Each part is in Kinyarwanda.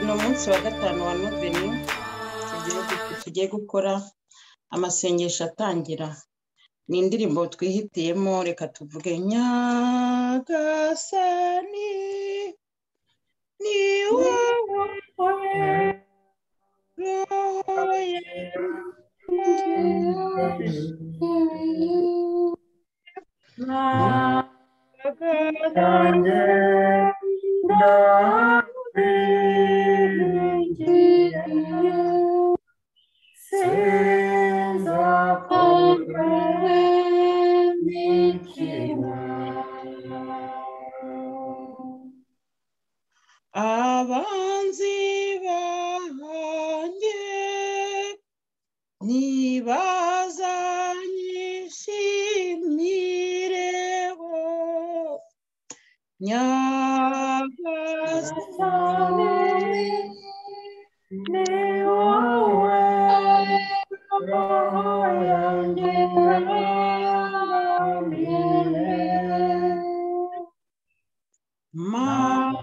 ni umunsi wa gatanu wa noveni tugiye gukora amasengesho atangira ni indirimbo twihitiyemo reka tuvuge nyagasani ni wowe roho yawe abanzi banjye ntibazanyishimire bo nyagasani mana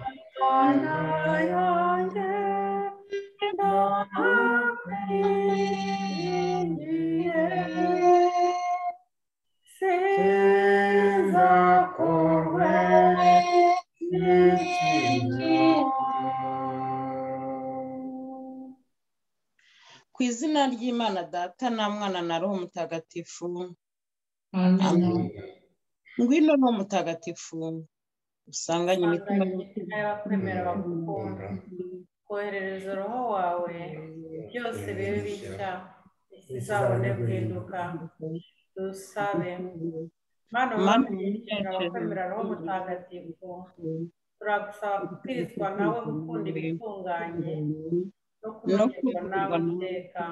ku izina ry'imana data na mwana na roho mutagatifu Amen. ngwino ni umutagatifu usanganye imitima n'abakwemera bagukunda koherereza uruhu wawe byose bibe bishya isi izabone guhinduka dusabe mana Mana umwami abakwemera roho mutagatifu turagusaba gukwizwa nawe gukunda ibitunganye no kumererwa nawe iteka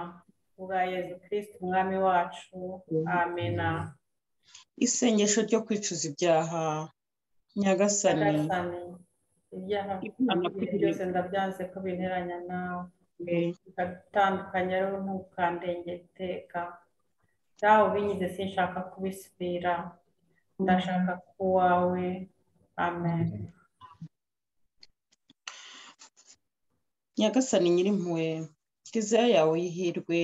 ubwa yezu kirisiti umwami wacu amena isengesho ryo kwicuza ibyaha nyagasani nyagasani ibyaha byose ndabyanze ko binteranya nawe bigatandukanye rero ntukandenge iteka dawe ubinyuze sinshaka kubisubira ndashaka ku wawe amen nyagasani nyirimpuwe kiliziya yawe y'ihirwe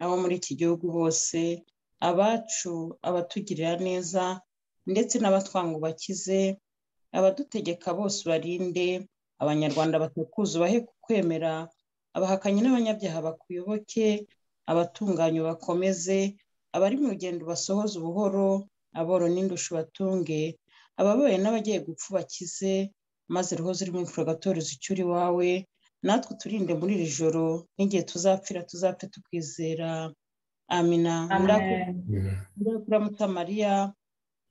abo muri iki gihugu bose abacu abatugirira neza ndetse n'abatwanga ubakize abadutegeka bose barinde abanyarwanda batakuza ubahe kukwemera abahakanyi n'abanyabyaha bakuyoboke abatunganye bakomeze abari mu rugendo basohoze ubuhoro aboro n'indusha ubatunge ababaye n'abagiye gupfa ubakize maze roho ziri mu purogatorio zicyura iwawe natwe turinde muri iri joro n'igihe tuzapfira tuzapfe tukwizera amina amen muta mariya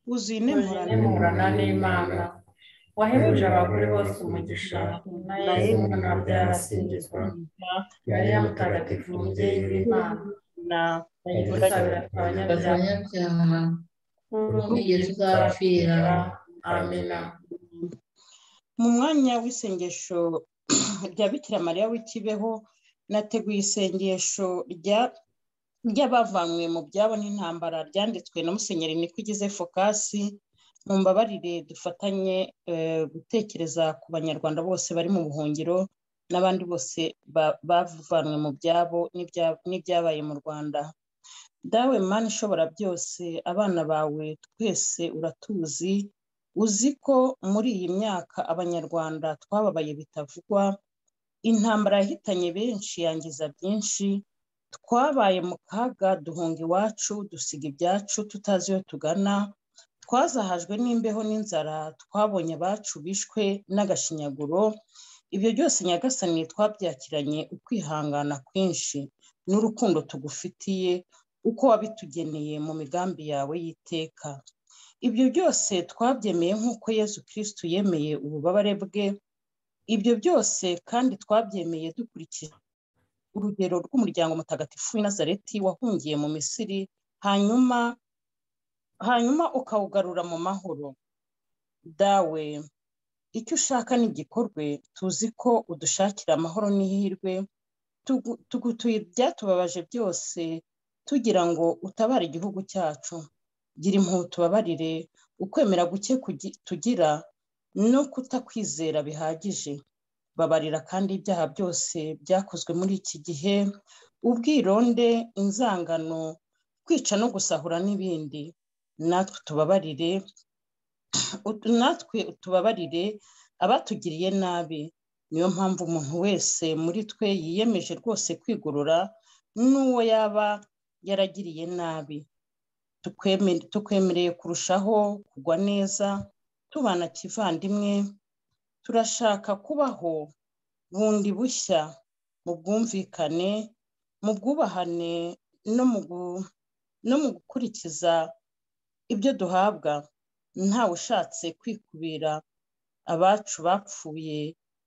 wuzuye intemurane nemurana n'imana wahebuje abagore bose umugisha na yesu mwana byarasingizwa mariya mutagatifu umubyeyi w'imana na yadusabira abanyabyaha abanyabyaha n'ubwigeze uzapfira amena mu mwanya w'isengesho rya bikira mariya w'ikibeho nateguye isengesho rya- ry'abavanywe mu byabo n'intambara ryanditswe na musenyeri nikugeze fokasi mu mbabarire dufatanye eh, gutekereza ku banyarwanda bose bari mu buhungiro n'abandi bose ba- bavanywe mu byabo n'ibya- n'ibyabaye mu rwanda dawe mani ishobora byose abana bawe twese uratuzi uzi ko muri iyi myaka abanyarwanda twababaye bitavugwa intambara yahitanye benshi yangiza byinshi twabaye mu kaga duhunga iwacu dusiga ibyacu tutazi iyo tugana twazahajwe n'imbeho n'inzara twabonye abacu bishwe n'agashinyaguro ibyo byose nyagasani twabyakiranye ukwihangana kwinshi n'urukundo tugufitiye uko wabitugeneye mu migambi yawe y'iteka ibyo byose twabyemeye nk'uko yezu kirisitu yemeye ububabare bwe ibyo byose kandi twabyemeye dukurikije urugero rw'umuryango mutagatifu w'i nazareti wahungiye mu misiri hanyuma hanyuma ukawugarura mu mahoro dawe icyo ushaka n'igikorwe tuzi ko udushakira amahoro n'ihirwe tugu- tugutuye ibyatubabaje byose tugira ngo utabare igihugu cyacu gira impuhwe tubabarire ukwemera guke kugi- tugira no kutakwizera bihagije babarira kandi ibyaha byose byakozwe muri iki gihe ubwironde inzangano kwica no gusahura n'ibindi natwe tubabarire natwe tubabarire abatugiriye nabi niyo mpamvu umuntu wese muri twe yiyemeje rwose kwigorora n'uwo yaba yaragiriye nabi tukwemereye kurushaho kugwa neza tubana kivandimwe turashaka kubaho bundi bushya mu bwumvikane mu bwubahane no mu gukurikiza ibyo duhabwa ntawe ushatse kwikubira abacu bapfuye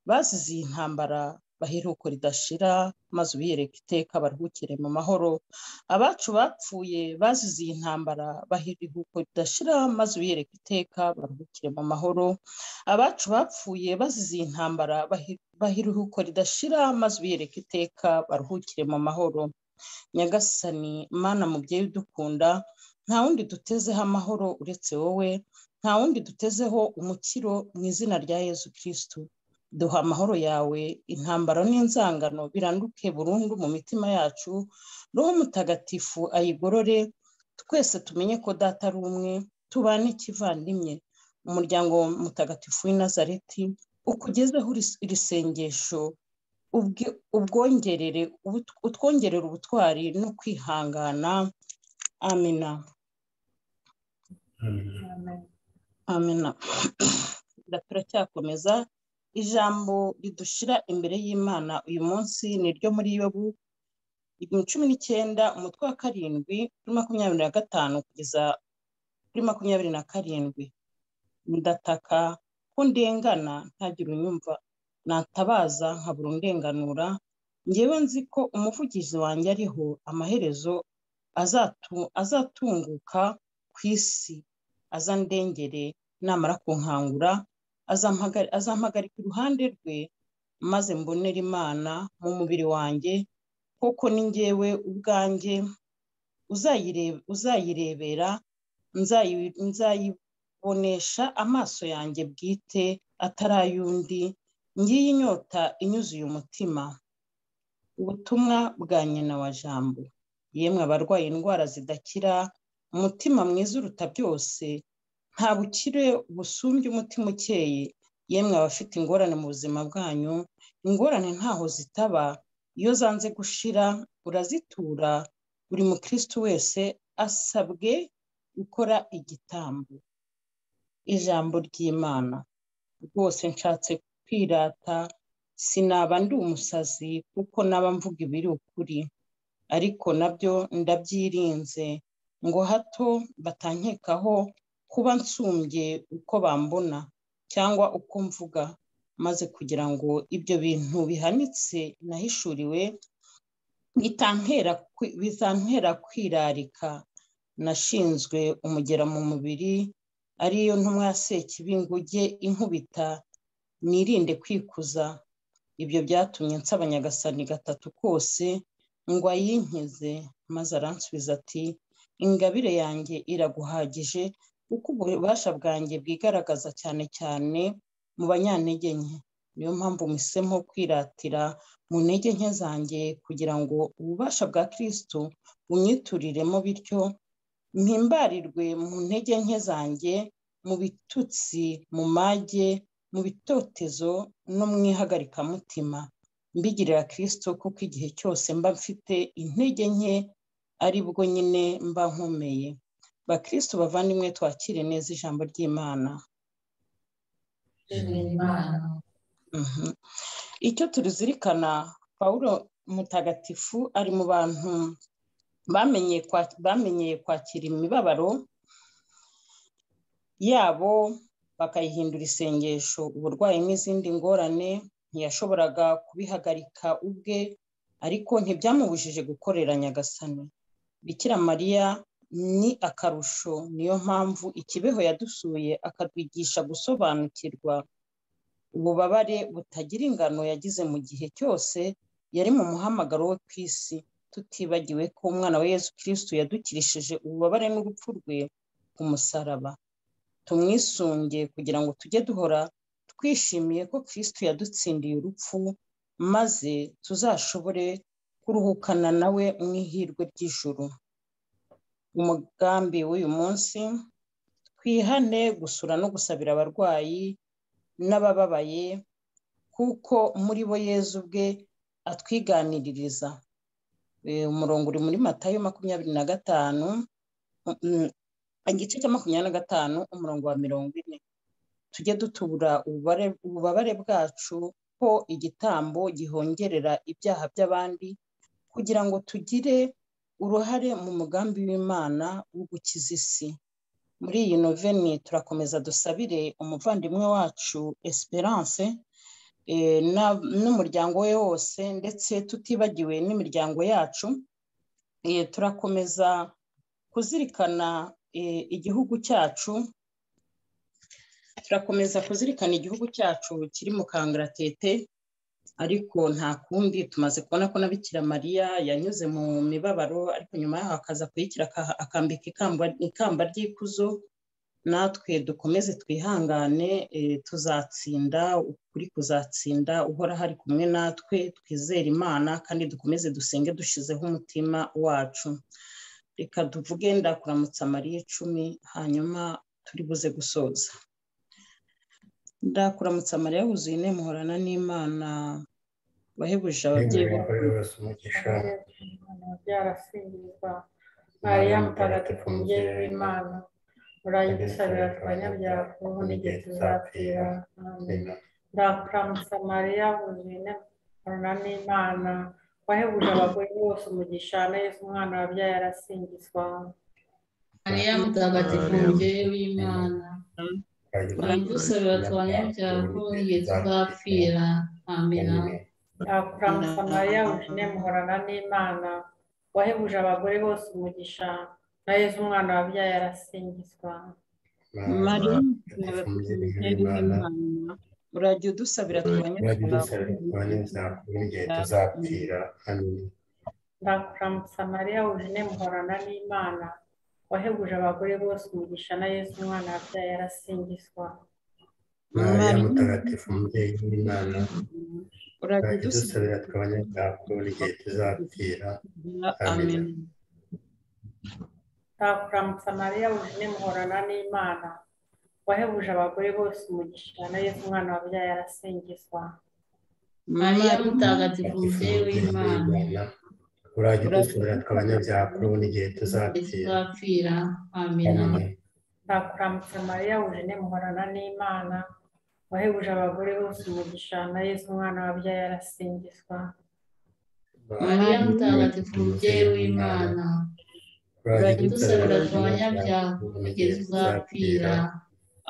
bazize iyi ntambara baheruko ridashira maze ubiyereka iteka baruhukire mu mahoro abacu bapfuye bazize iyi ntambara baheruko ridashira maze ubiyereka iteka baruhukire mu mahoro abacu bapfuye bazize iyi ntambara baheruko ridashira maze ubiyereka iteka baruhukire mu mahoro nyagasani mana mubyeyi udukunda nta wundi dutezeho amahoro uretse wowe nta wundi dutezeho umukiro mu izina rya yezu kirisitu duha amahoro yawe intambara n'inzangano biranduke burundu mu mitima yacu roho mutagatifu ayigorore twese tumenye ko data ari umwe tubane kivandimwe umuryango mutagatifu w'inazareti ukugezeho iri sengesho utwongerera ubutwari no kwihangana amina amina turacyakomeza ijambo ridushira imbere y'imana uyu munsi ni ryo muri yobu cumi n'icyenda umutwe wa karindwi kuri makumyabiri na gatanu kugeza kuri makumyabiri na karindwi ndataka ko ndengana ntagire unyumva natabaza nkabura undenganura ngewe nzi ko umuvugizi wanjye ariho amaherezo azatunguka ku isi azandengere namara kunkangura azampagarika iruhande rwe maze mbonera imana mu mubiri wanjye kuko ni ngewe ubwanjye uzayirebera nzayibonesha amaso yanjye bwite atari ay'undi ngiyi inyota inyuzuye umutima ubutumwa bwa nyina wa jambo yemwe abarwaye indwara zidakira umutima mwiza uruta byose nta bukire busumbye umutima ukeye yemwe abafite ingorane mu buzima bwanyu ingorane ntaho zitaba iyo zanze gushira urazitura buri mukristo wese asabwe gukora igitambo ijambo ry'imana rwose nshatse kwirata sinaba ndi umusazi kuko naba mvuga ibiri ukuri ariko nabyo ndabyirinze ngo hato batankekaho kuba nsumbye uko bambona cyangwa uko mvuga maze kugira ngo ibyo bintu bihanitse nahishuriwe bitantera kwirarika nashinzwe umugera mu mubiri ariyo ntumwa ya sekibinguge inkubita nirinde kwikuza ibyo byatumye nsaba nyagasani gatatu kose ngo ayinkize maze aransubiza ati ingabire yanjye iraguhagije kuko ububasha bwanjye bwigaragaza cyane cyane mu banyantege nke niyo mpamvu mpisemo kwiratira mu ntege nke zanjye kugira ngo ububasha bwa kirisitu bunyituriremo bityo mpimbarirwe mu ntege nke zanjye mu bitutsi mu mage mu bitotezo no mu ihagarikamutima mbigirira kirisitu kuko igihe cyose mba mfite intege nke ari bwo nyine mba nkomeye bakristo bavandimwe twakire neza ijambo ry'imana icyo turizirikana pawulo mutagatifu ari mu bantu bamenyeye kwakira imibabaro yabo bakayihindura isengesho uburwayi n'izindi ngorane ntiyashoboraga kubihagarika ubwe ariko ntibyamubujije gukorera nyagasani bikira mariya ni akarusho niyo mpamvu ikibeho yadusuye akatwigisha gusobanukirwa ububabare butagira ingano yagize mu gihe cyose yari mu muhamagaro we ku isi tutibagiwe ko umwana wa yesu kirisitu yadukirishije ububabare n'urupfu rwe ku musaraba tumwisunge kugira ngo tujye duhora twishimiye ko kirisitu yadutsindiye urupfu maze tuzashobore kuruhukana nawe mu ihirwe ry'ijuru umugambi w'uyu munsi twihane gusura no gusabira abarwayi n'abababaye kuko muri bo yezu ubwe atwiganiririza umurongo uri muri matayo makumyabiri na gatanu igice cya makumyabiri na gatanu umurongo wa mirongo ine tujye dutubura ububabare bwacu ko igitambo gihongerera ibyaha by'abandi kugira ngo tugire uruhare mu mugambi w'imana wo gukiza isi muri iyi noveni turakomeza dusabire umuvandimwe wacu esperance n'umuryango we wose ndetse tutibagiwe n'imiryango yacu turakomeza kuzirikana igihugu cyacu turakomeza kuzirikana igihugu cyacu kiri mu kangaratete ariko nta kundi tumaze kubona ko na bikira mariya yanyuze mu mibabaro ariko nyuma yaho akaza kuyikira akambika ikamba ry'ikuzo natwe dukomeze twihangane tuzatsinda ukuri kuzatsinda uhora hari kumwe natwe twizere imana kandi dukomeze dusenge dushyizeho umutima wacu reka tuvuge ndakuramutsa mariya icumi hanyuma turi buze gusoza ndakuramutsa mariya wuzuye ine muhorana n'imana wahebuje ababyeyi byarasingizwa mariya mutagatifu mubyeyi w'imana urayidusabira twanyabyaha ubu n'igihe tuzapfira ndakuramutsa mariya wuzuye ine muhorana n'imana wahebuje abagore bose umugisha na yesu umwana wabyaye arasingizwa mariya mutagatifu mubyeyi w'imana uradusabira twanyabyaha ko n'igihe tuzapfira amina ndakuramutsa mariya wujine muhorana n'imana wahebuje abagore bose umugisha na yezu umwana wabyaye arasingizwa mariya urajya udusabira twanyabyaha ko n'igihe tuzapfira amina ndakuramutsa mariya wujine muhorana n'imana wahebuje abagore bose umugisha na yesu umwana wabyaye yarasingizwa mariya mutagatifu umubyeyi w'imana urajya udusabira tw'abanyabyaha kubura igihe tuzapfira amina ndakuramutsa mariya wujine muhorana n'imana wahebuje abagore bose umugisha na yesu umwana wabyaye yarasingizwa mariya mutagatifu umubyeyi w'imana urajya udusubira tw'abanyabyaha kuri ubu n'igihe tuzapfira amina ndakuramutse mariya wujine muhorana n'imana wahebuje abagore bose umugisha na yesu umwana wabyaye arasingizwa mariya mutagatifu umubyeyi w'imana urajya udusubira tw'abanyabyaha kuri ubu n'igihe tuzapfira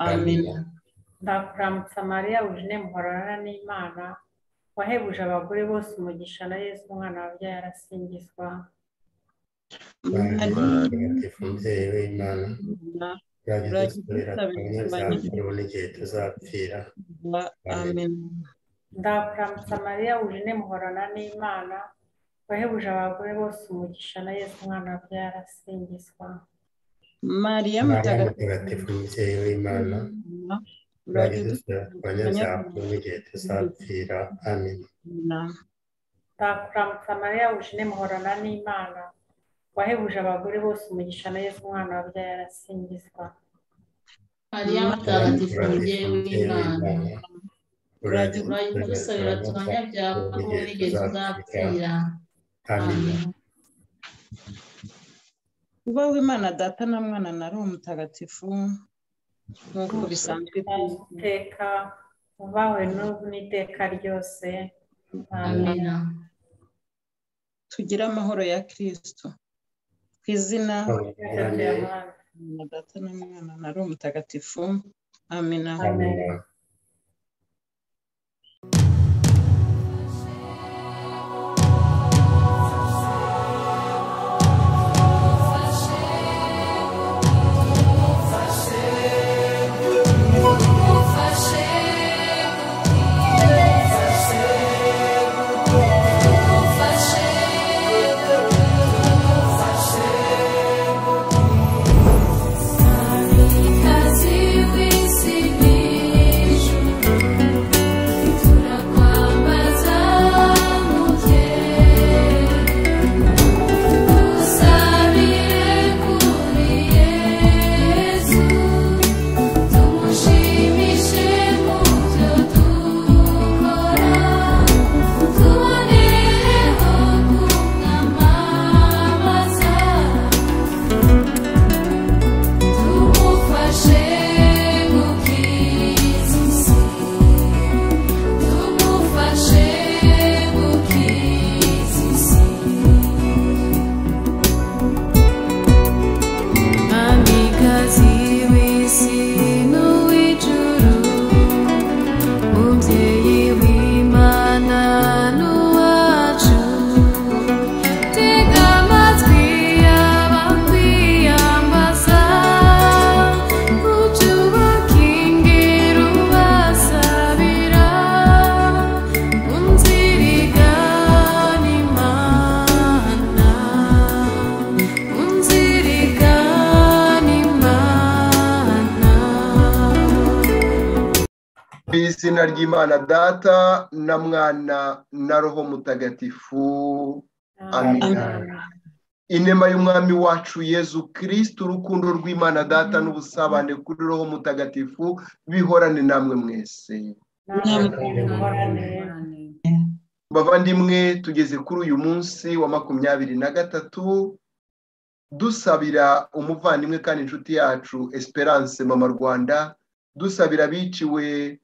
amina ndakuramutse mariya wujine muhorana n'imana wahebuje abagore bose umugisha na yesu umwana wabyaye arasingizwa umubyeyi w'imana igihe tuzapfira ndakuramutsa mariya wujine muhorana n'imana wahebuje abagore bose umugisha na yesu umwana wabyaye arasingizwa mariya mutagatifu umubyeyi w'imana ndakuramutsa mariya wujine muhorana n'imana wahebuje abagore bose umugisha na yesu umwana wabyaye arasingizwa mariya mutagatifu umubyeyi w'imana uragusabira tuhanyabyaha kuko nigeze uzapfira amen kuba w'imana data na mwana na roho mutagatifu nk'uko bisanzwe iteka ubawe n'ubu n'iteka ryose amina tugire amahoro ya kirisito ku izina na data n'umwana na roho mutagatifu amina see me. mu izina ry'imana data na mwana na roho mutagatifu amina inema y'umwami wacu yezu kirisiti urukundo rw'imana data n'ubusabane kuri roho mutagatifu bihorane namwe mwese bavandimwe tugeze kuri uyu munsi wa makumyabiri na gatatu dusabira umuvandimwe kandi inshuti yacu esperance mama rwanda dusabira abiciwe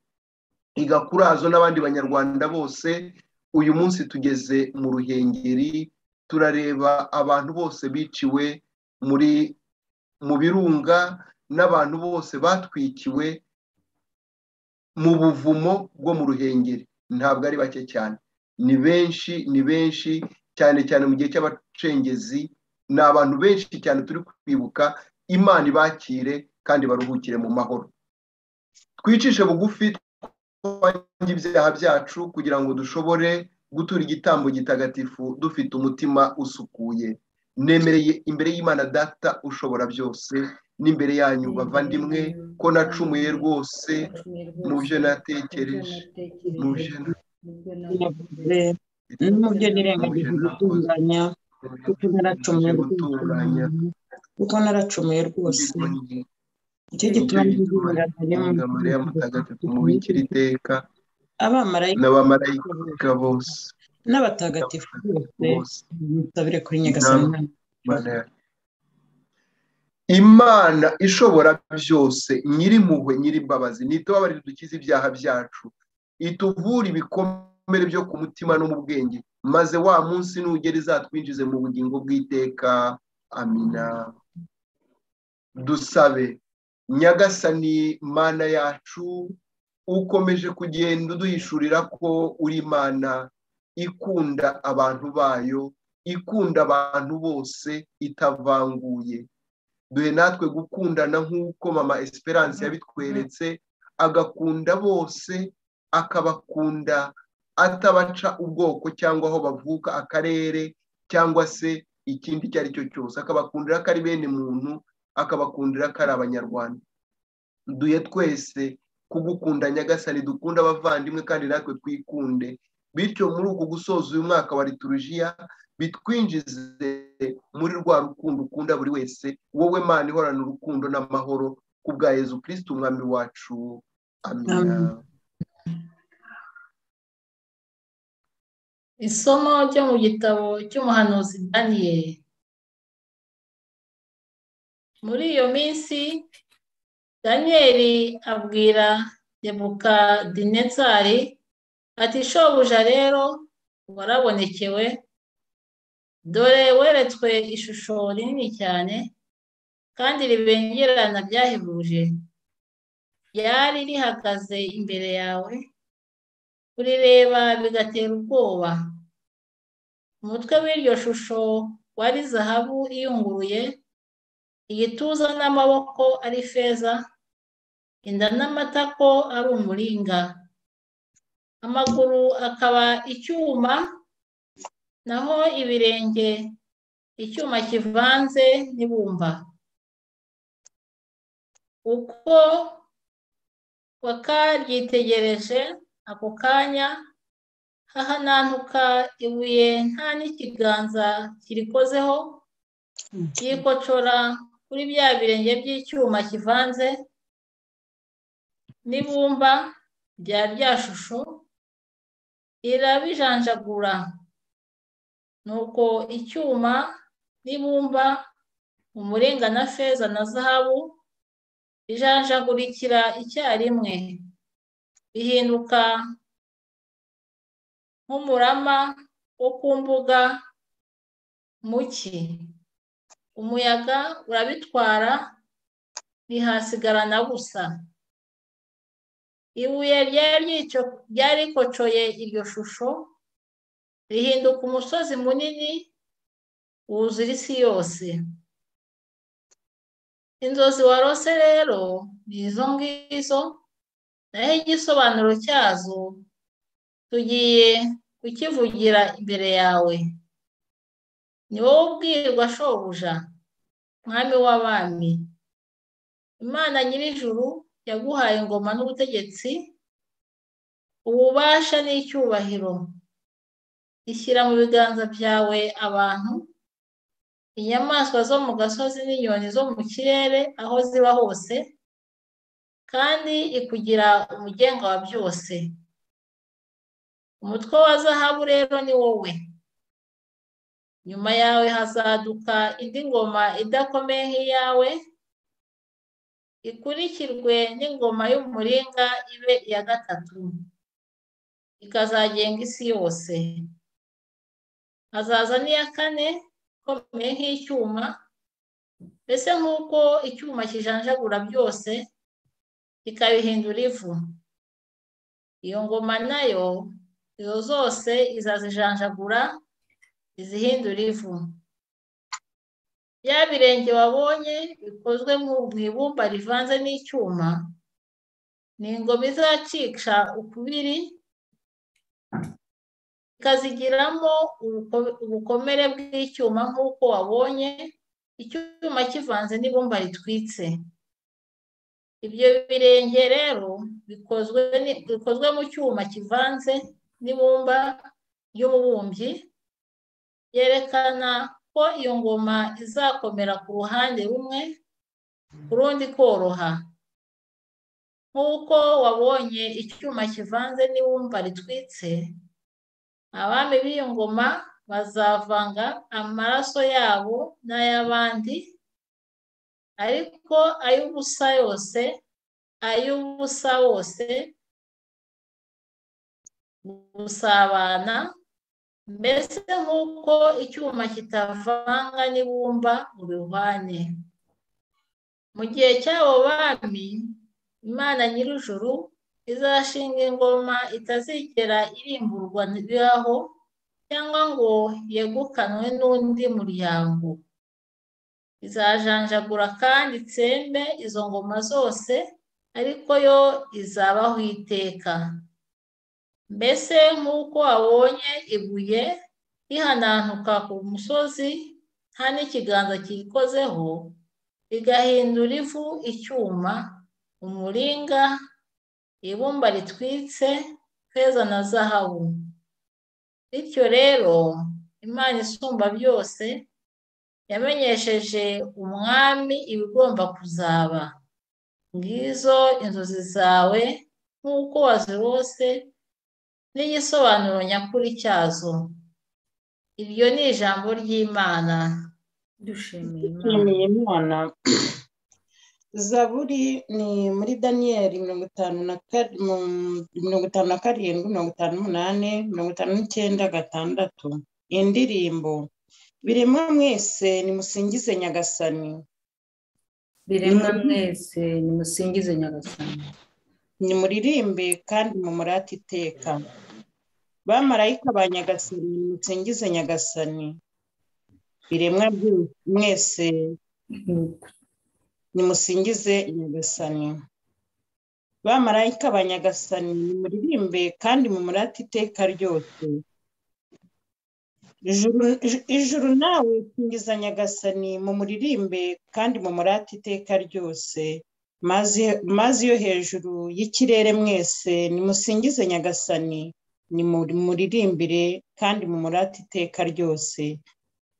igakurazo n'abandi banyarwanda bose uyu munsi tugeze mu ruhengeri turareba abantu bose biciwe muri mu birunga n'abantu bose batwikiwe mu buvumo bwo mu ruhengeri ntabwo ari bake cyane ni benshi ni benshi cyane cyane mu gihe cy'abacengezi ni abantu benshi cyane turi kwibuka imana ibakire kandi baruhukire mu mahoro twicishe bugufi twange ibyaha byacu kugira ngo dushobore gutura igitambo gitagatifu dufite umutima usukuye nemereye imbere y'imana data ushobora byose n'imbere yanyu bavandimwe ko nacumuye rwose mu byo natekereje mu byo navuze mu byo nirengagije gutunganya kuko naracumuye gutunganya kuko naracumuye rwose icyo gituma n'ingingo mariya mutagatifu mubikira iteka n'abamarayika bose n'abatagatifu bose mutabire kuri nyagasana imana ishobora byose nyirimpuhwe nyirimbabazi nitubabarire dukize ibyaha byacu ituvure ibikomere byo ku mutima no mu bwenge maze wa munsi nugera izatwinjize mu bugingo bw'iteka amina dusabe nyagasani mana yacu ukomeje kugenda uduhishurira ko uri imana ikunda abantu bayo ikunda abantu bose itavanguye duhe natwe gukundana nk'uko mama esperance yabitweretse agakunda bose akabakunda atabaca ubwoko cyangwa aho bavuka akarere cyangwa se ikindi icyo ari cyo cyose akabakundira ko ari bene muntu akabakundira ko ari abanyarwanda duhe twese kugukunda nyagasani dukunda abavandimwe kandi natwe twikunde bityo muri uku gusoza uyu mwaka wa liturujiya bitwinjize muri rwa rukundo ukunda buri wese wowe mana ihorana urukundo n'amahoro ku bwa yezu kirisiti umwami wacu amina isomo ryo mu gitabo cy'umuhanuzi daniyeli muri iyo minsi daniyeli abwira debuka dinetsari ati shobuja rero warabonekewe dore weretswe ishusho rinini cyane kandi ribengerana ryahebuje ryari rihagaze imbere yawe kurireba bigatera ubwoba umutwe w'iryo shusho wari zahabu iyunguruye igituza n'amaboko ari feza inda n'amatako ari umuringa amaguru akaba icyuma naho ibirenge icyuma kivanze n'ibumba uko wakaryitegereje ako kanya hahanantuka ibuye nta n'ikiganza kirikozeho ryikocora kuri bya birenge by'icyuma kivanze n'ibumba rya rya shusho irabijanjagura nuko icyuma n'ibumba umurenga na feza na zahabu bijanjagurikira icyarimwe bihinduka nk'umurama wo ku mbuga muki umuyaga urabitwara ntihasigarana busa ibuye ryarikocoye iryo shusho rihinduka umusozi munini wuzura isi yose inzozi warose rero ni izo ngizo naho igisobanuro cyazo tugiye kukivugira imbere yawe ni wowe ubwirwa shobuja mwami w'abami imana nyir'ijuru yaguhaye ingoma n'ubutegetsi ububasha n'icyubahiro ishyira mu biganza byawe abantu inyamaswa zo mu gasozi n'inyoni zo mu kirere aho ziba hose kandi ikugira umugenga wa byose umutwe wa zahabu rero ni wowe nyuma yawe hazaduka indi ngoma idakomeye nk'iyawe ikurikirwe n'ingoma y'umuringa ibe iya gatatu ikazagenga isi yose hazaza n'iya kane ikomeye nk'icyuma mbese nk'uko icyuma kijanjagura byose ikabihindura ivu iyo ngoma nayo izo zose izazijanjagura izihindura ivu bya birenge wabonye bikozwe mu ibumba rivanze n'icyuma ni ingoma izacisha ukubiri ikazigiramo ubukomere bw'icyuma nk'uko wabonye icyuma kivanze n'ibumba ritwitse ibyo birenge rero bikozwe mu cyuma kivanze n'ibumba ry'umubumbyi byerekana ko iyo ngoma izakomera ku ruhande rumwe ku rundi koroha nk'uko wabonye icyuma kivanze n'ibumba ritwitse abami b'iyo ngoma bazavanga amaraso yabo n'ay'abandi ariko ay'ubusa yose ay'ubusa wose gusabana mbese nk'uko icyuma kitavanga n'ibumba ngo bihwane mu gihe cy'abo bami imana nyir'ijuru izashinga ingoma itazigera irimburwa bibaho cyangwa ngo yegukanwe n'undi muryango izajanjagura kandi itsembe izo ngoma zose ariko yo izabaho iteka mbese nk'uko wabonye ibuye rihanantuka ku musozi nta n'ikiganza kiyikozeho rigahindura ivu icyuma umuringa ibumba ritwitse feza na zahabu bityo rero imana isumba byose yamenyesheje umwami ibigomba kuzaba ngizo inzozi zawe nk'uko wazirose n'igisobanuro nyakuri cyazo iryo ni ijambo ry'imana dushimiye imana zaburi ni muri daniyeli mirongo itanu na mirongo itanu na karindwi mirongo itanu n'umunani mirongo itanu n'icyenda gatandatu indirimbo biremwa mwese nimusingize nyagasani biremwa mwese nimusingize nyagasani nimuririmbe kandi mumurate iteka bamarayika ba nyagasani nimusingize nyagasani biremwa mwese nimusingize nyagasani bamarayika ba nyagasani nimuririmbe kandi mumurate iteka ryose ijuru nawe singiza nyagasani mumuririmbe kandi mumurate iteka ryose mazi yo hejuru y'ikirere mwese nimusingize nyagasani nimuririmbire kandi mumurate iteka ryose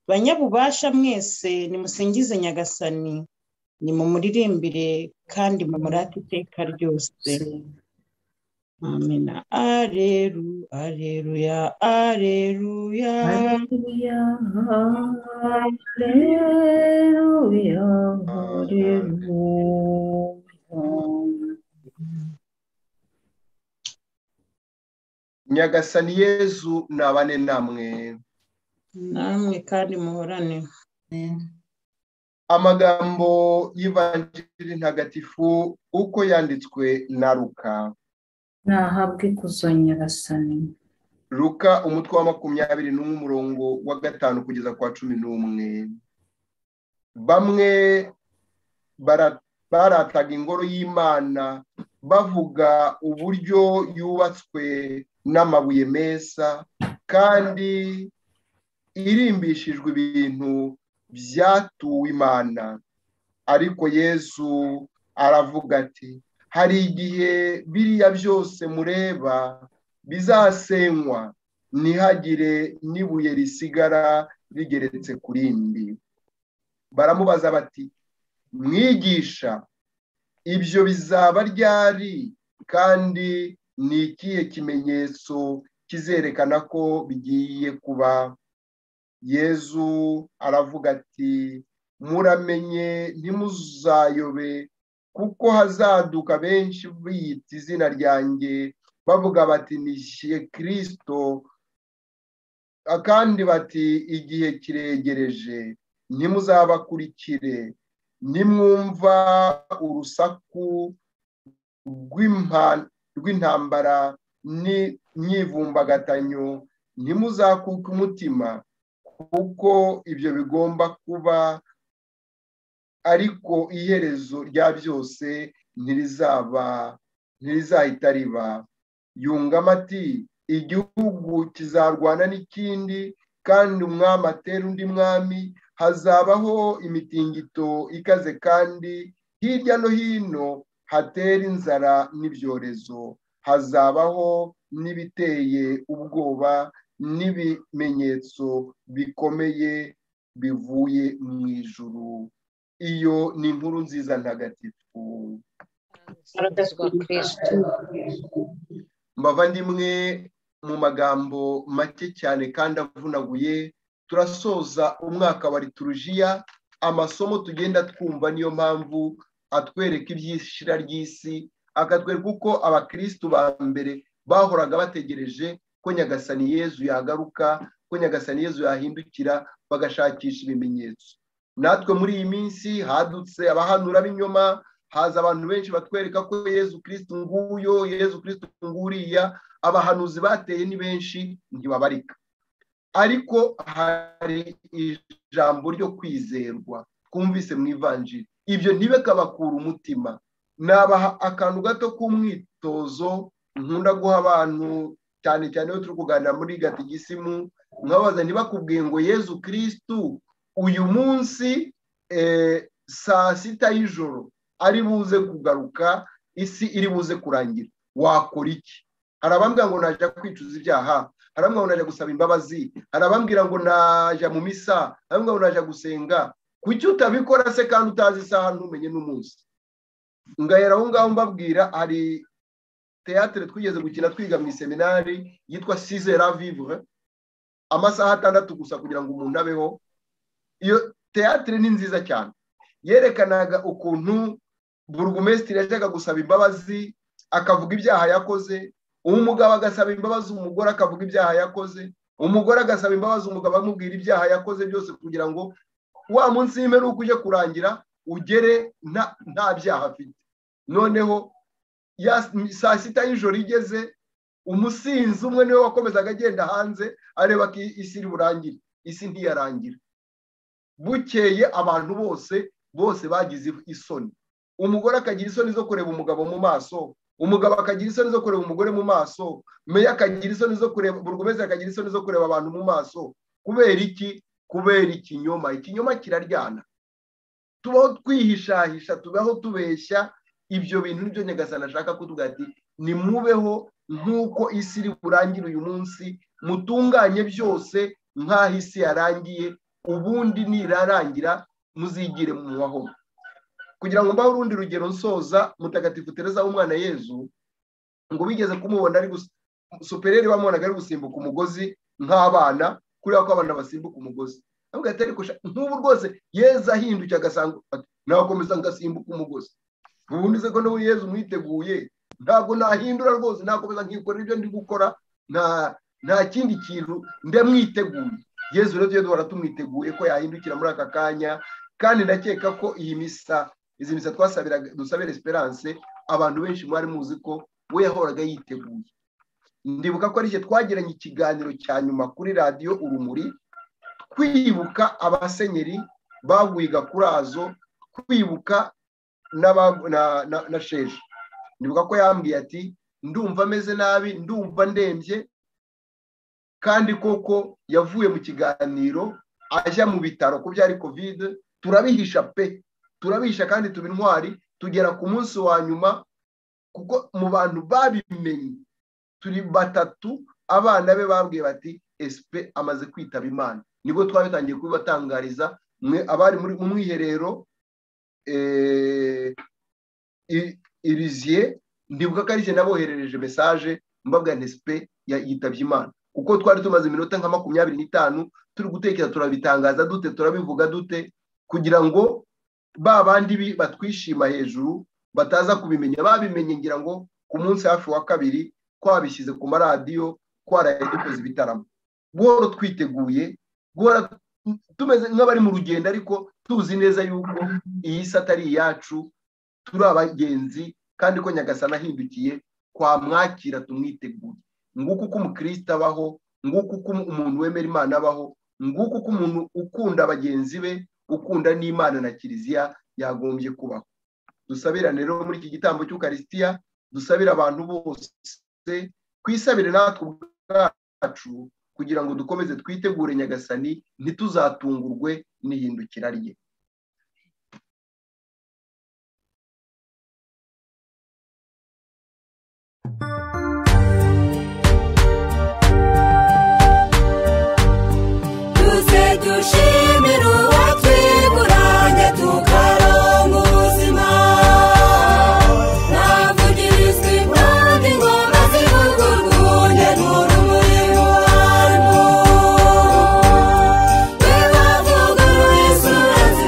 banyabubasha mwese nimusingize nyagasani nimumuririmbire kandi mumurate iteka ryose Amina. Aleluya, aleluya, aleluya. Aleluya, aleluya, aleluya. nyagasani yezu nabane namwe namwe kandi muhorane amagambo y'ivanjiri ntagatifu uko yanditswe na ruka ntahabwe ikuzo nyagasani ruka umutwe wa makumyabiri n'umwe umurongo wa gatanu kugeza kwa cumi n'umwe bamwe barataga ingoro y'imana bavuga uburyo yubatswe n'amabuye meza kandi irimbishijwe ibintu byatuwe imana ariko yezu aravuga ati hari igihe biriya byose mureba bizasenywa ntihagire n'ibuye risigara rigeretse ku rindi baramubaza bati mwigisha ibyo bizaba ryari kandi ni ikihe kimenyetso kizerekana ko bigiye kuba yezu aravuga ati muramenye ntimuzayobe kuko hazaduka benshi biyita izina ryanjye bavuga bati nishyuye kirisito kandi bati igihe kiregereje ntimuzabakurikire nimwumva urusaku rw'intambara n'imyivumbagatanyo ntimuzakuke umutima kuko ibyo bigomba kuba ariko iherezo rya byose ntirizaba ntirizahita riba yungamo ati igihugu kizarwana n'ikindi kandi umwami atera undi mwami hazabaho imitingito ikaze kandi hirya no hino hatera inzara n'ibyorezo hazabaho n'ibiteye ubwoba n'ibimenyetso bikomeye bivuye mu ijuru iyo ni inkuru nziza ntagatifu mbavandimwe mu magambo make cyane kandi avunaguye turasoza umwaka wa liturujiya amasomo tugenda twumva niyo mpamvu atwereka ibyishira ry'isi akatwereka uko abakirisitu ba mbere bahoraga bategereje ko nyagasani yezu yagaruka ko nyagasani yezu yahindukira bagashakisha ibimenyetso natwe muri iyi minsi hadutse abahanura b'inyuma haza abantu benshi batwereka ko yezu kirisitu nguyo yezu kirisitu nguriya abahanuzi bateye ni benshi ntibabarika ariko hari ijambo ryo kwizerwa twumvise mu ivanjiri ibyo ntibikabakura umutima nabaha akantu gato k'umwitozo nkunda guha abantu cyane cyane iyo turi kuganira muri gatigisimu mwabaza ntibakubwiye ngo yezu kirisitu uyu munsi saa sita y'ijoro ari buze kugaruka isi iri buze kurangira wakora iki hari abambwira ngo najya kwicuza ibyaha hari abambwira ngo najya gusaba imbabazi hari abambwira ngo najya mu misa hari abambwira ngo najya gusenga kuki utabikora se kandi utazi isaha ntumenye n'umunsi ngahera aho ngaho mbabwira hari teyatere twigeze gukina twiga mu iseminari yitwa sizera vivure amasaha atandatu gusa kugira ngo umuntu abeho iyo teyatere ni nziza cyane yerekanaga ukuntu burugumesitiri yajyaga gusaba imbabazi akavuga ibyaha yakoze umugabo agasaba imbabazi umugore akavuga ibyaha yakoze umugore agasaba imbabazi umugabo amubwira ibyaha yakoze byose kugira ngo wa munsi w'imperuka ujye kurangira ugere nta byaha afite noneho saa sita y'ijoro igeze umusinzi umwe niwe wakomezaga agenda hanze areba ko isi iri burangire isi ntiyarangira bukeye abantu bose bose bagize isoni umugore akagira isoni zo kureba umugabo mu maso umugabo akagira isoni zo kureba umugore mu maso meya akagira isoni zo kureba buri umeze akagira isoni zo kureba abantu mu maso kubera iki kubera ikinyoma ikinyoma kiraryana tubaho twihishahisha tubaho tubeshya ibyo bintu nibyo nyagasana ashaka kutuvuga ati nimubeho nk'uko isi iri burangire uyu munsi mutunganye byose nk'aho isi yarangiye ubundi nirarangira muzigire mu mubaho kugira ngo mbahe urundi rugero nsoza mutagatifu tereza w'umwana yezu ngo bigeze kumubona ari supereri bamubonaga ari gusimbuka umugozi nk'abana kuriya ko abana basimbuka umugozi ntabwo atari nk'ubu rwose yeza ahindukiye agasanga nakomeza ngasimbuka umugozi ubundi se ko n'ubu yezu mwiteguye ntabwo nahindura rwose nakomeza nkikorera ibyo ndi gukora nta kindi kintu ndamwiteguye yezu rero duhora tumwiteguye ko yahindukira muri aka kanya kandi ndakeka ko iyi misa izi misa twasabiraga dusabira esperance abantu benshi mwari muzi ko we yahoraga yiteguye ndibuka ko aricyo twagiranye ikiganiro cya nyuma kuri radiyo urumuri twibuka abasenyeri baguye gakurazo twibuka na sheje ndibuka ko yambwiye ati ndumva ameze nabi ndumva ndembye kandi koko yavuye mu kiganiro ajya mu bitaro ko byari kovide turabihisha pe turabihisha kandi tuba intwari tugera ku munsi wa nyuma kuko mu bantu babimenye turi batatu abana be babwiye bati esipe amaze kwitaba imana nibwo twaba bitangiye kubibatangariza abari mu mwiherero iriziye ndibuka ko ari naboherereje mesaje mbabwa nesipe yitabye imana kuko twari tumaze iminota nka makumyabiri n'itanu turi gutekereza turabitangaza dute turabivuga dute kugira ngo ba bandi batwishima hejuru bataza kubimenya babimenye ngira ngo ku munsi hafi wa kabiri twabishyize ku maradiyo twaraye dukoze ibitaramo guhora twiteguye guhora tumeze nk'abari mu rugendo ariko tuzi neza yuko iyi si atari iyacu turi abagenzi kandi ko nyagasana ahindukiye twamwakira tumwiteguye nguko uko umukristo abaho nguko uko umuntu wemera imana abaho nguko uko umuntu ukunda bagenzi be ukunda n'imana na kiliziya yagombye kubaho dusabira rero muri iki gitambo cy'ukarisitiya dusabira abantu bose twisabire natwe ubwacu kugira ngo dukomeze twitegure nyagasani ntituzatungurwe n'ihindukira rye tuze dushimire uwatwiburanye tukaronka ubuzima navugirizwa impande ingoma zivuga urwunge n'urumuri mu bantu twe bavuga yesu urazi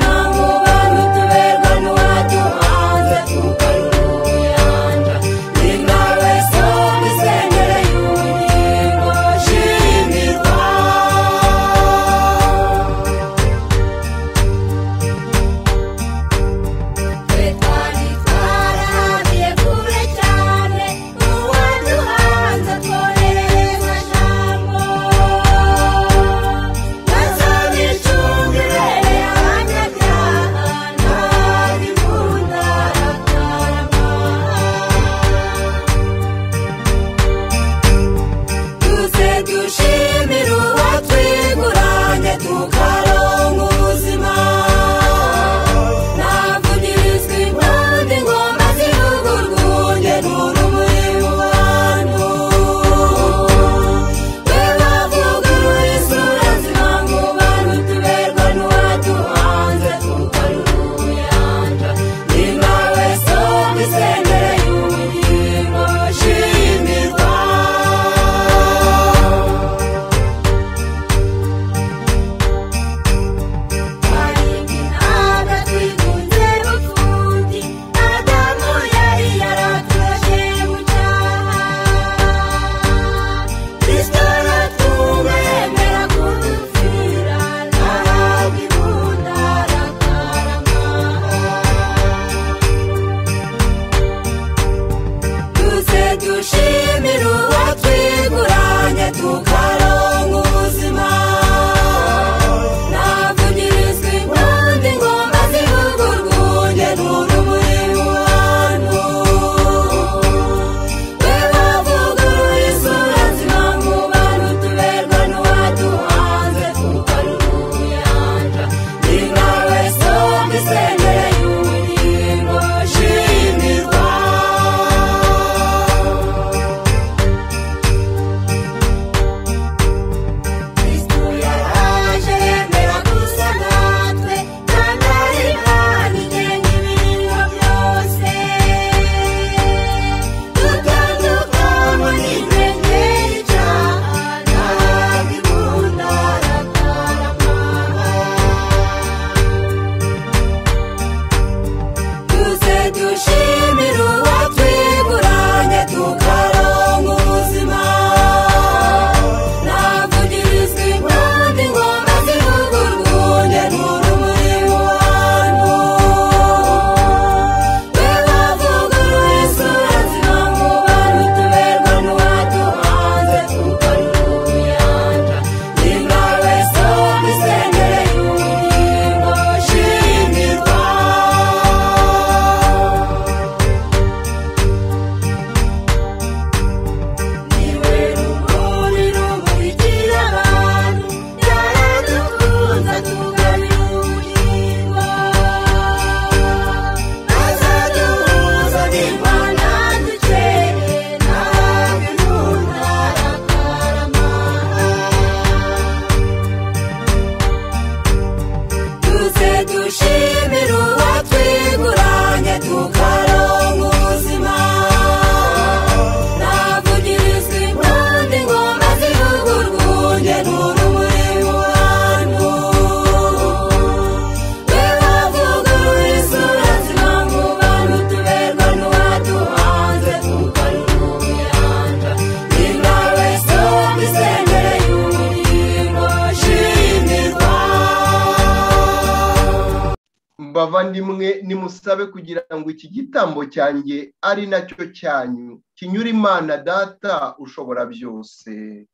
bavandimwe nimusabe kugira ngo iki gitambo cyanjye ari nacyo cyanyu kinyura imana data ushobora byose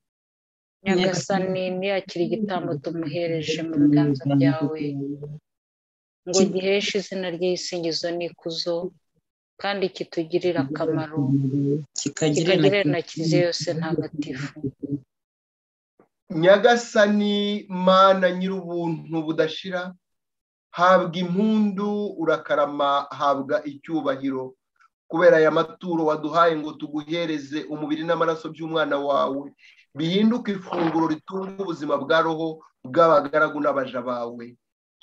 nyagasani ntiyakire igitambo tumuhereje mu biganza byawe ngo giheshe izina rye isingizo n'ikuzo kandi kitugirire akamaro kikagirire na kiliziya yose ntagatifu nyagasani mana nyir'ubuntu budashira habwa impundu urakarama habwa icyubahiro kubera aya maturo waduhaye ngo tuguhereze umubiri n'amaraso by'umwana wawe bihinduke ifunguro ritunga ubuzima bwa roho bw'abagaragu n'abaja bawe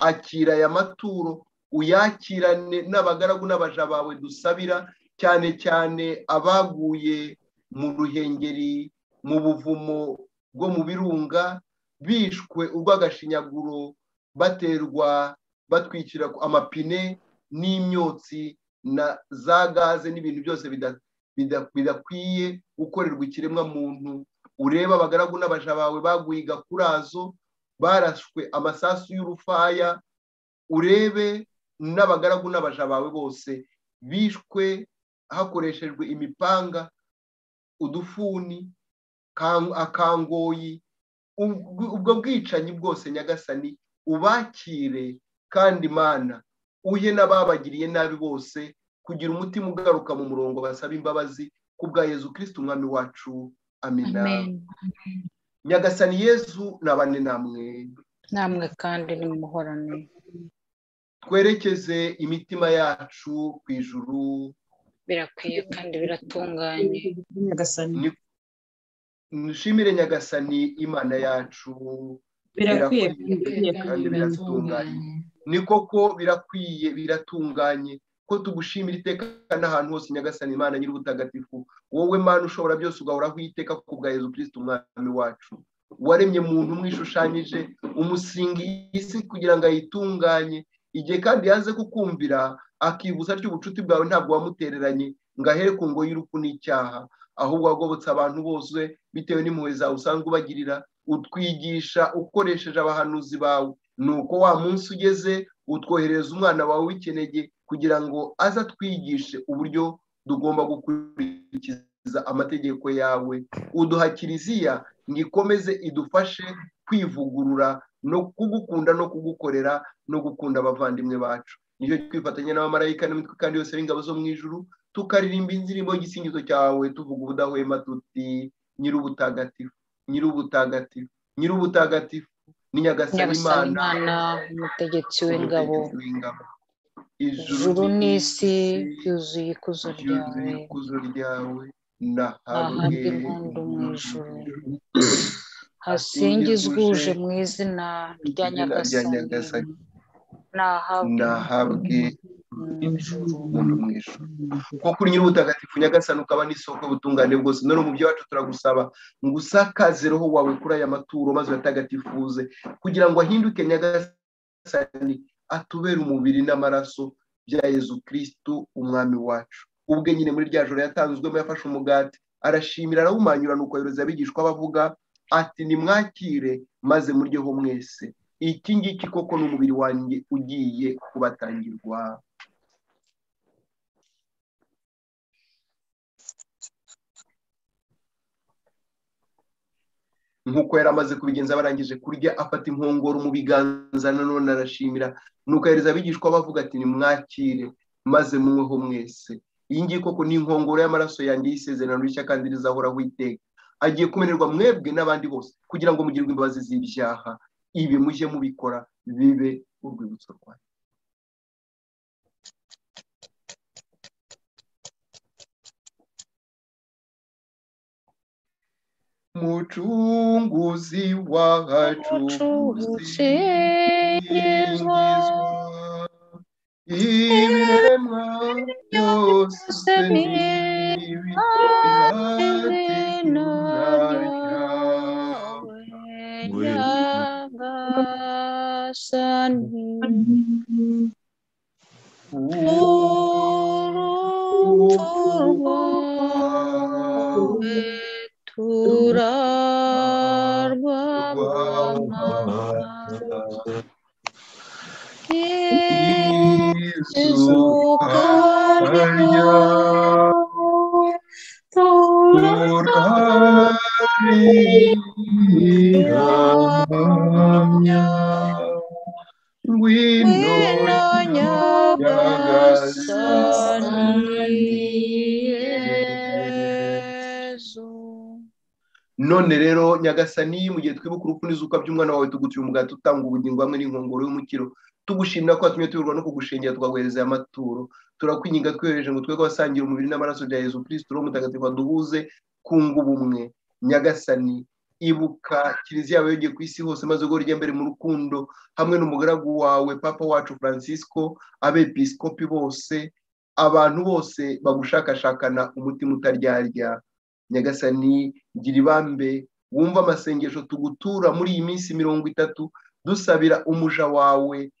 akira aya maturo uyakirane n'abagaragu n'abaja bawe dusabira cyane cyane abaguye mu ruhengeri mu buvumo bwo mu birunga bishwe urw'agashinyaguro baterwa batwikira amapine n'imyotsi na za gaze n'ibintu byose bidakwiye gukorerwa ikiremwa muntu ureba abagaragu n'abaja bawe baguye igakurazo barashwe amasasu y'urufaya urebe n'abagaragu n'abaja bawe bose bishwe hakoreshejwe imipanga udufuni akangoyi ubwo bwicanyi bwose nyagasani ubakire kandi imana uhe n'ababagiriye nabi bose kugira umutima ugaruka mu murongo basaba imbabazi ku bwa yezu kirisiti umwami wacu amina nyagasani yezu nabane namwe namwe kandi nimuhorane twerekeze imitima yacu ku ijuru birakwiye kandi biratunganye nyagasani nishimire nyagasani imana yacu birakwiye kandi biratunganye ni koko birakwiye biratunganye ko tugushimira iteka n'ahantu hose nyagasani imana nyir'ubutagatifu wowe mana ushobora byose ugahoraho iteka ku bwa yezu kirisiti umwami wacu waremye muntu umwishushanyije umusinga isi kugira ngo ayitunganye igihe kandi yaze kukumvira akibuza atyo ubucuti bwawe ntabwo wamutereranye ngo ahere ku ngo y'urupfu n'icyaha ahubwo wagobotse abantu bose bitewe n'impuhwe zawe usanzwe ubagirira utwigisha ukoresheje abahanuzi bawe nuko wa munsi ugeze utwoherereza umwana wawe w'ikinege kugira ngo aze atwigishe uburyo tugomba gukurikiza amategeko yawe uduha kiliziya ngo ikomeze idufashe kwivugurura no kugukunda no kugukorera no gukunda abavandimwe bacu nicyo twifatanya n'abamarayika n'imitwe kandi yose y'ingabo zo mu ijuru tukaririmba indirimbo y'igisingizo cyawe tuvuga ubudahwema tuti nyir'ubutagatifu nyir'ubutagatifu nyir'ubutagatifu ni nyagasani imana umutegetsi w'ingabo ijuru n'isi byuzuye ikuzo ryawe ikuzo ryawe ahabwe impundu mu ijuru hasingizwe uje mu izina rya nyagasani nahabwe umuntu mu ijoro kuko uri nyir'ubutagatifu nyagasani ukaba n'isoko y'ubutungane bwose none mu byo wacu turagusaba ngo usakaze roho wawe kuri aya maturo maze uyatagatifuze kugira ngo ahinduke nyagasani atubere umubiri n'amaraso bya yezu kirisitu umwami wacu ubwe nyine muri rya joro yatanzwemo yafashe umugati arashimira arawumanyura nuko abayobozi abigishwa bavuga ati nimwakire maze muryeho mwese iki ngiki koko ni umubiri wanjye ugiye kubatangirwa nk'uko yari amaze kubigenza barangije kurya afata inkongoro mu biganza nanone arashimira nuko ahereza abigishwa bavuga ati nimwakire maze munyweho mwese iyi ngiyi koko ni inkongoro y'amaraso yanjye y'isezerano rishya kandi rizahoraho iteka agiye kumererwa mwebwe n'abandi bose kugira ngo mugirwe imbabazi z'ibyaha ibi mujye mubikora bibe urwibutso rwanyu mucunguzi wacu ucengezwa ibiremwa byose byose ni n'izina bihati ryawe nyagasani urupfu rwawe turarwamana Yeah. tukazizuka tukarya turarihamya ngwino nyagasani none rero nyagasani mu gihe twibuka urupfu n'izuka by'umwana wawe tugutuye umugati utanga ubugingo hamwe n'inkongoro y'umukiro tugushimira ko watumye tuyoborwa no kugushingira tukaguhereza aya maturo turakwinginga twihereje ngo twebwe abasangira umubiri n'amaraso bya yezu kirisito ro mutagatifu waduhuze kunga ubumwe nyagasani ibuka kiliziya yawe yongeye ku isi hose maze ubwo rijya mbere mu rukundo hamwe n'umugaragu wawe papa wacu francisco abepiskopi bose abantu bose bagushakashakana umutima utaryarya nyagasani gira ibambe wumva amasengesho tugutura muri iyi minsi mirongo itatu dusabira umuja wawe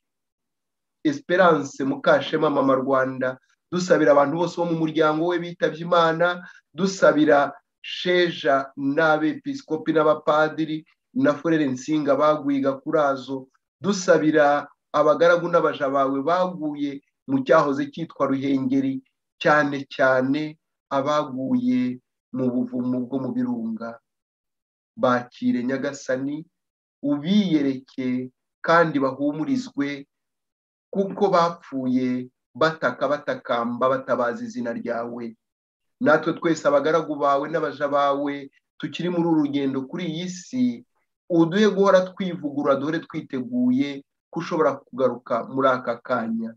esperance mukashema mama rwanda dusabira abantu bose bo mu muryango we bitabye imana dusabira sheja n'abepiskopi n'abapadiri na furere nsinga baguye gakurazo dusabira abagaragu n'abaja bawe baguye mu cyahoze cyitwa ruhengeri cyane cyane abaguye mu buvumo bwo mu birunga bakire nyagasani ubiyereke kandi bahumurizwe kuko bapfuye bataka batakamba batabaza izina ryawe natwe twese abagaragu bawe n'abaja bawe tukiri muri uru rugendo kuri iyi si uduhe guhora twivugurura duhore twiteguye ko ushobora kugaruka muri aka kanya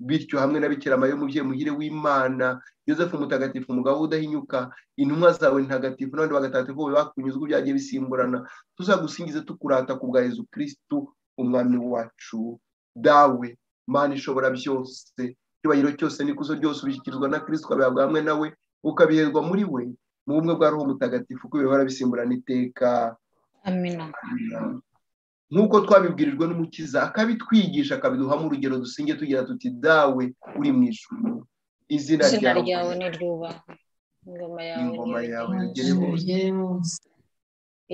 bityo hamwe na bikira mariya umubyeyi muhire w'imana yosefu mutagatifu umugabo udahinyuka intumwa zawe ntagatifu n'abandi bagatagatifu bose bakunyuzwa byagiye bisimburana tuzagusingize tukurata ku bwa Yezu kirisitu umwami wacu dawe mana ishobora byose icyubahiro cyose n'ikuzo ryose ubishyikirizwa na kirisitu ukabihabwa hamwe nawe ukabiherwa muri we mu bumwe bwa roho mutagatifu ko bihora bisimburana iteka amina nk'uko twabibwirijwe n'umukiza akabitwigisha akabiduhamo urugero dusinge tugira tuti dawe uri mu ijuru izina izina ryawe ryawe ni ryubahwe ingoma yawe ingoma ni yawe yigere yugere hose hose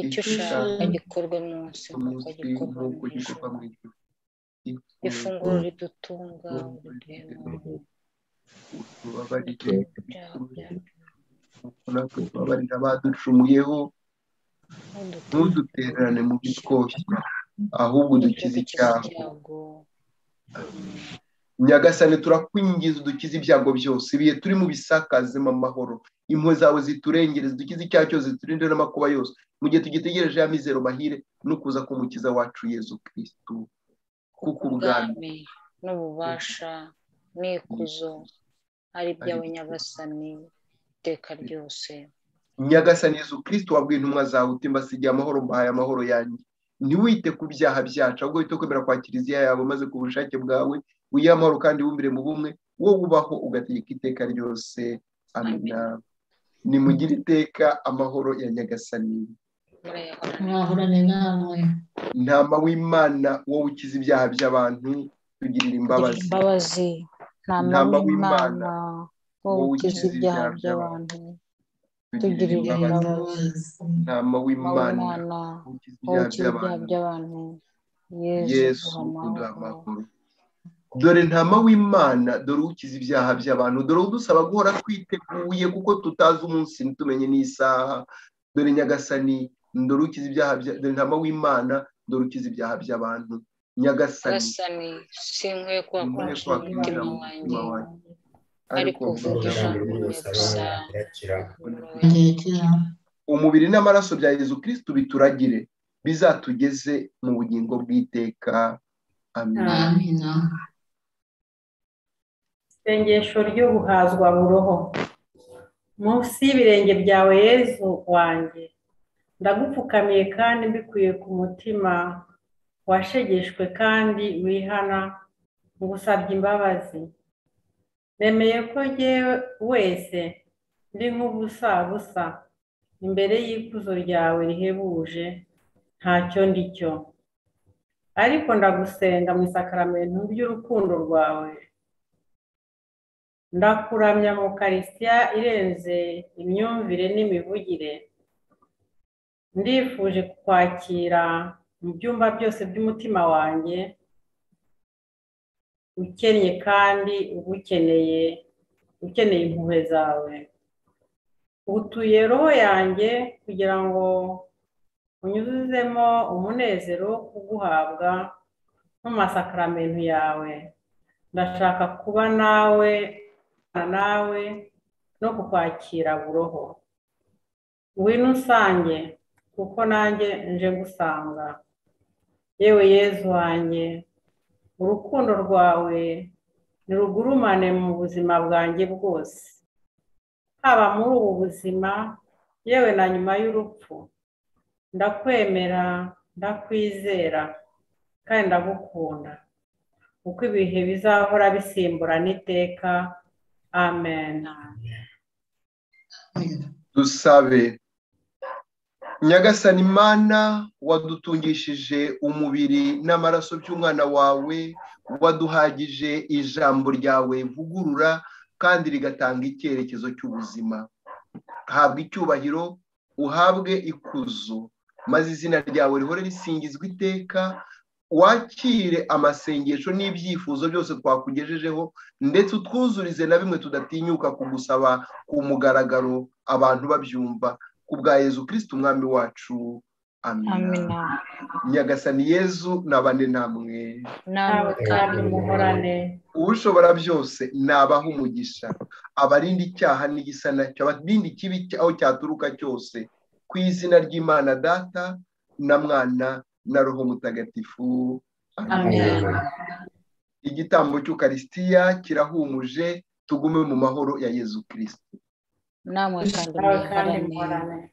icyo ushaka gikorwe munsi kuko umunsi gikorwa nk'uko mu ijuru. gikorwa mu ijuru ifunguro ridutunga utubabarire uduhema kuko natwe tubabarira abaducumuyeho ntudutererane mu bitwoshya ahubwo udukize icyaha nyagasane turakwingiza udukize ibyago byose ibihe turimo bisakazemo amahoro impuhwe zawe ziturengere zidukize icyaha cyose ziturinde n'amakuba yose mu gihe tugitegereje ya mizero mahire no kuza k'umukiza wacu yezu kirisitu kuko ubwami ubwami n'ububasha n'ikuzo ari byawe nyagasani iteka ryose nyagasani yezu kirisitu wabwiye intumwa zawe uti mbasigiye amahoro mbahaye amahoro yanjye ntiwite ku byaha byacu ahubwo wite kwemera kwa kiliziya yawe maze ku bushake bwawe wiyihe amahoro kandi wumvire mu bumwe wo wubaho ugategeka iteka ryose amina nimugire iteka amahoro ya nyagasani murayahorane mwahorane namwe ntama w'imana wowe ukiza ibyaha by'abantu tugirira imbabazi imbabazi Ntama ntama w'Imana, w'imana wowe ukiza ibyaha by'abantu tugirire imbabazi ntama ntama w'imana w'imana wowe ukiza ibyaha wowe ukiza ibyaha by'abantu by'abantu yesu yesu uduha duha amahoro amahoro dore ntama w'imana dore ukiza ibyaha by'abantu dore udusaba guhora twiteguye kuko tutazi umunsi ntitumenye n'isaha dore nyagasani dore ukiza ibyaha bya- dore ntama w'imana dore ukiza ibyaha by'abantu nyagasani nyagasani sinkwiye Sinkwiye kuhakoresha kuhakoresha umutima mu mutima wanjye wanjye. ariko uvuge ijambo gusa ngerekera umubiri n'amaraso bya yezu kirisitu bituragire bizatugeze mu bugingo bw'iteka amen amina isengesho ryo guhazwa buroho munsi y'ibirenge byawe yezu wanjye ndagupfukamiye kandi mbikuye ku mutima washegeshwe kandi wihana ngusabye imbabazi nemeye ko jyewe wese ndi nk'ubusabusa imbere y'ikuzo ryawe rihebuje ntacyo ndi cyo ariko ndagusenga mu isakaramentu ry'urukundo rwawe ndakuramya mu karisya irenze imyumvire n'imivugire ndifuje kukwakira mu byumba byose by'umutima wanjye ukennye kandi uba ukeneye ukeneye impuhwe zawe utuye roho yanjye kugira ngo unyuzuzemo umunezero uguhabwa nk'amasakaramentu yawe ndashaka kuba nawe nawe no kukwakira buroho ngwino usange kuko nanjye nje gusanga yewe yezu wanjye urukundo rwawe ntirugurumane mu buzima bwanjye bwose haba muri ubu buzima yewe na nyuma y'urupfu ndakwemera ndakwizera kandi ndagukunda uko ibihe bizahora bisimbura n'iteka amen dusabe nyagasani imana wadutungishije umubiri n'amaraso by'umwana wawe waduhagije ijambo ryawe vugurura kandi rigatanga icyerekezo cy'ubuzima habwa icyubahiro uhabwe ikuzo maze izina ryawe rihore risingizwa iteka wakire amasengesho n'ibyifuzo byose twakugejejeho ndetse utwuzurize na bimwe tudatinyuka kugusaba ku mugaragaro abantu babyumva ku bwa yezu kirisiti umwami wacu amina nyagasani yezu nabane namwe nawe kandi muhorane ushobora byose nabaha umugisha abarinda icyaha n'igisa nacyo abarinda ikibi aho cyaturuka cyose ku izina ry'imana data na mwana na roho mutagatifu amen igitambo cy'ukarisitiya kirahumuje tugume mu mahoro ya yezu kirisiti namwe kandi muhorane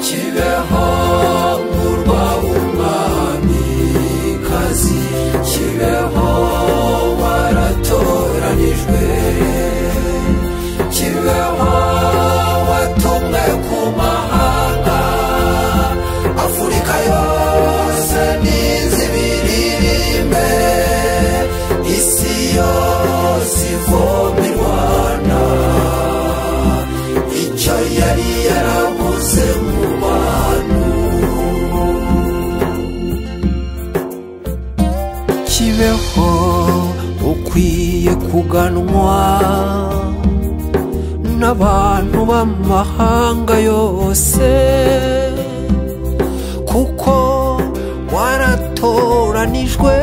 kibeho murwa w'umwami kazi kibeho waratoranijwe kibeho watumwe ku mahanga afurika yose n'inzibiririmbe isi yose ivomirwana icyo yari yarabuze mu bantu kibeho ukwiye kuganwa n'abantu b'amahanga yose kuko waratoranijwe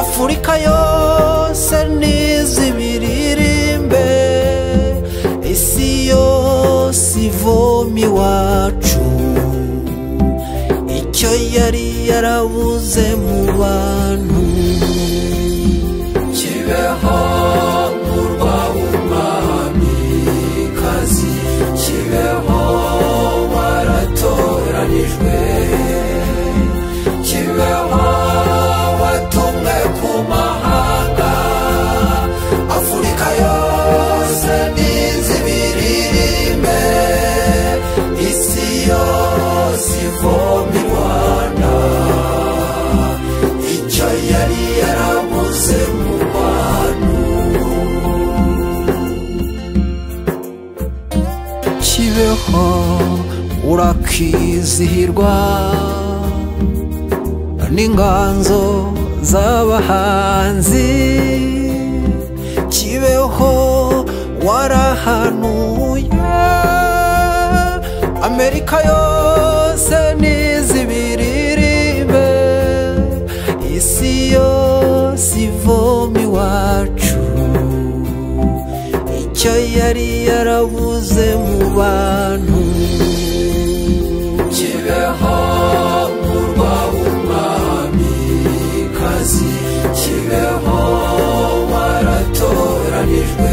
afurika yose n'izibiririmbe isi yose ivomi wacu icyo yari yarabuze mu bantu kibeho murwa w'umwami kazi kibeho waratoranijwe kibeho watumwe ku mahanga afurika yose n'inzibiririmbe isi yose ivoma rwanda icyo yari yarabuze mu bantu kibeho urakizihirwa n'inganzo z'abahanzi kibeho warahanuye amerika yose n'izibiririmbe isi yose ivoma iwacu icyo yari yarabuze mu bantu kibeho murwa w'umwami kazi kibeho waratoranijwe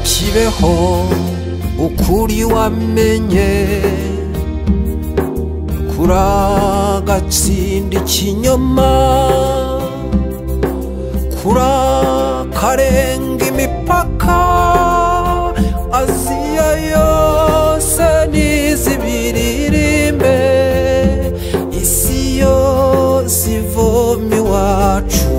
kibeho ukuri wamenye kuragatsinda ikinyoma kurakarenga imipaka aziya yose n'izibiririmbe isi yose ivoma iwacu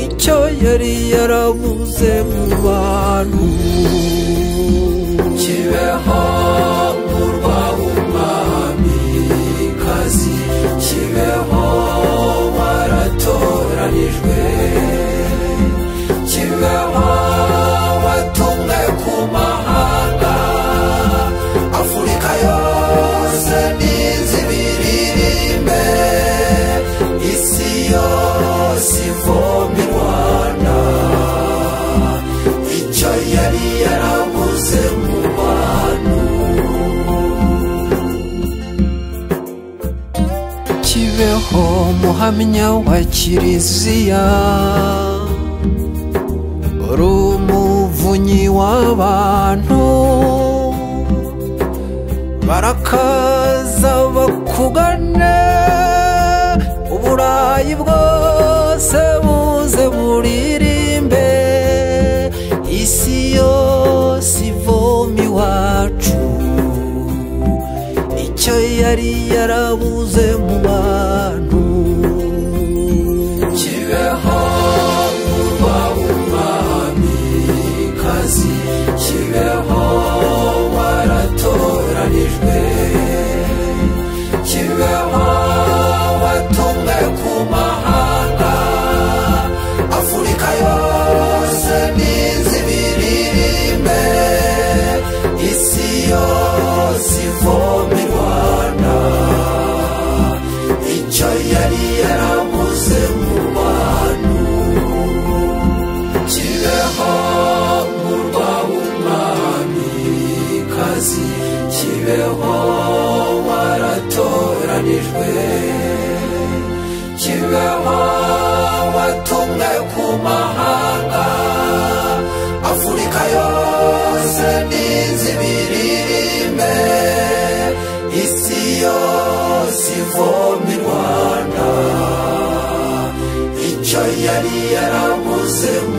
icyo yari yarabuze mu bantu kibeho murwa w'umwamikazi kibeho waratoranijwe kibeho watumwe ku mahanga afurika yose n'izibiririmbe isi yose ivoma i rwanda icyo yari yarabuze mu bantu kibeho muhamya wa kiliziya uri umuvunyi w'abantu barakaza bakugane uburayi bwose buze buririmbe isi yose ivoma iwacu icyo yari yarabuze mu bantu kibeho murwa w'umwamikazi kibeho waratoranijwe kibeho watumwe ku mahanga afurika yose n'izibiririmbe isi yose ivoma i rwanda icyo yari yarabuze mu bantu kibeho murwa w'umwamikazi kibeho waratoranijwe kibeho watumwe ku mahanga afurika yose n'izibiririmbe isi yose ivoma i rwanda icyo yari yarabuze mu